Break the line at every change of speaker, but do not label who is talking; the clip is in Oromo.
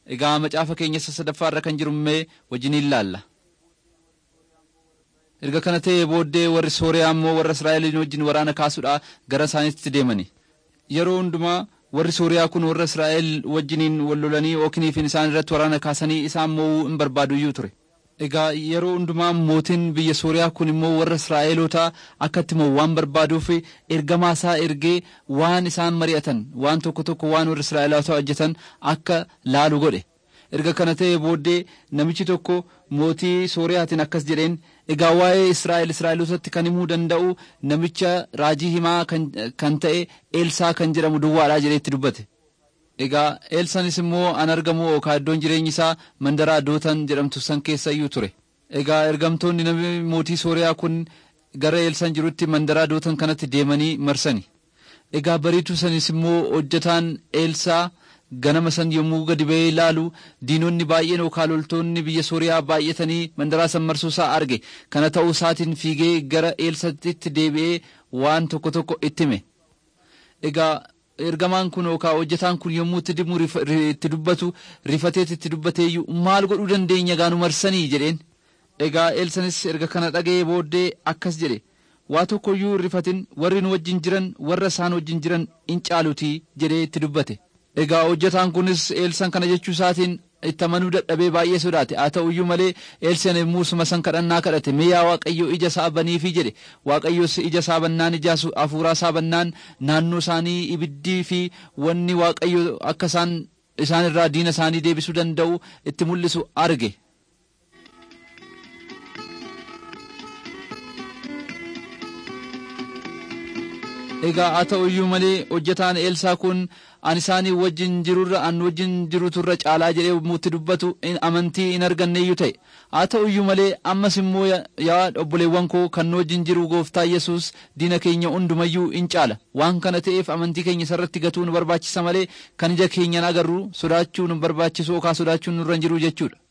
egaa macaafa keenya sadaffaa irra kan jiru mee wajjiniin ilaalla. erga kana ta'ee booddee warri sooriyaa immoo warra israa'eliin wajjin waraana kaasuudha gara isaaniitti deemani yeroo hundumaa warri sooriyaa kun warra israa'el wajjiniin wal lolanii ookiniifin isaan irratti waraana kaasanii isaan mo'uu hin barbaaduyyuu ture egaa yeroo hundumaa mootiin biyya sooriyaa kun immoo warra israa'elotaa akkatti mo'u waan barbaaduuf ergamaa isaa ergee waan isaan mari'atan waan tokko tokko waan warri israa'elotaa hojjetan akka laalu godhe erga kana ta'ee booddee namichi tokko mootii sooriyaatiin akkas jedheen egaa waa'ee israa'el israa'elotatti kan himuu danda'u namicha raajii himaa kan ta'e eelsaa kan jedhamu duwwaadhaa jedheetti dubbate egaa eelsanis immoo an argamu yookaan iddoon jireenyi isaa mandaraa dootan jedhamtu san keessa iyyuu ture egaa ergamtoonni namni mootii sooriyaa kun gara eelsan jirutti mandaraa dootan kanatti deemanii marsani egaa bariituu sanis immoo hojjetaan eelsaa ganama san yommuu gadi ba'ee ilaalu diinonni baay'een yookaan loltoonni biyya sooriyaa baay'atanii mandaraa san marsuu isaa arge kana ta'uu isaatiin fiigee gara eelsatti deebi'ee waan tokko tokko itti hime egaa ergamaan kun yookaan hojjetaan kun yommuu itti dimu itti dubbatu rifateet itti dubbateeyyuu maal godhuu dandeenya gaanu marsanii jedheen egaa eelsanis erga kana dhaga'ee booddee akkas jedhe waa tokkoyyuu rifatin warri nu wajjin jiran warra isaan wajjin jiran in caalutii jedhee itti dubbate egaa hojjetaan kunis eelsan kana jechuu isaatiin itti amanuu dadhabee baay'ee sodaate haa ta'uyyuu malee eelsan yommuusuma san kadhannaa kadhate mee yaa waaqayyo ija isaa baniifi jedhe waaqayyos ija isaa bannaan ija hafuuraa isaa bannaan naannoo isaanii ibiddii fi wanni waaqayyo akka isaan isaan irraa diina isaanii deebisuu danda'u itti mul'isu arge. egaa haa ta'uyyuu malee hojjetaan eelsaa kun an isaanii wajjin jirurra an wajjin jiruturra caalaa jedhee mutti dubbatu amantii hin arganneeyyuu ta'e haa ta'uyyuu malee ammas immoo yaa obboleewwan koo kan nu wajjin jiru gooftaa yesus diina keenya hundumayyuu in caala waan kana ta'eef amantii keenya isarratti gatuu nu barbaachisa malee kan ija keenyan agarru sodaachuu nu barbaachisu yookaan sodaachuun nurra hin jiru jechuudha.